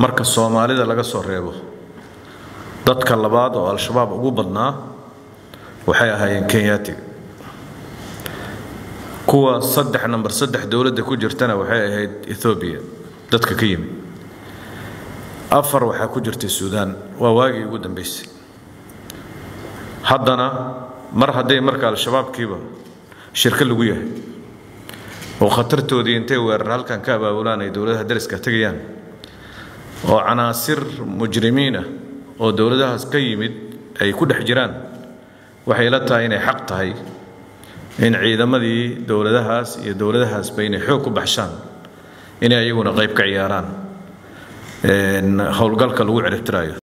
marka soomaalida laga soo reebo dadka labaad oo al-shabaab ugu badnaa waxay ahaayeen kenyaatiga kuwa saddex namber saddex dowladda ku jirtana waxay ahayd ethoobiya dadka ka yimid afar waxaa ku jirtay suudaan waa waagii ugu dambaysay haddana mar hadday marka al-shabaabkiiba shirko lagu yahay oo khatartoodii intay weerar halkan ka abaabulaan ay dowladaha dariska tegayaan oo canaasir mujrimiin ah oo dowladahaas ka yimid ay ku dhex jiraan waxay la tahay inay xaq tahay in ciidamadii dowladahaas iyo dowladahaasba inay xoog ku baxshaan inay ayaguna qayb ka ciyaaraan howlgalka lagu ciribtiraayo